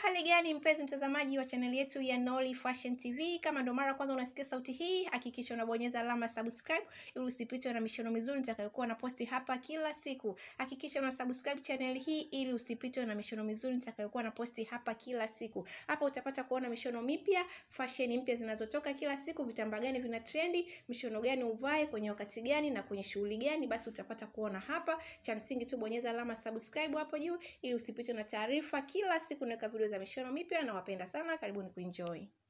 Hali gani mpenzi mtazamaji wa chaneli yetu ya Nolly Fashion TV, kama ndo mara kwanza unasikia sauti hii, hakikisha unabonyeza alama subscribe ili usipitwe na mishono mizuri nitakayokuwa na posti hapa kila siku. Hakikisha una subscribe channel hii ili usipitwe na mishono mizuri nitakayokuwa na posti hapa kila siku. Hapa utapata kuona mishono mipya, fashion mpya zinazotoka kila siku, vitambaa gani vina trendi, mishono gani uvae kwenye wakati gani na kwenye shughuli gani, basi utapata kuona hapa. Cha msingi tu bonyeza alama subscribe hapo juu ili usipitwe na taarifa kila siku naweka video za mishono mipya. Nawapenda sana, karibuni kuenjoy.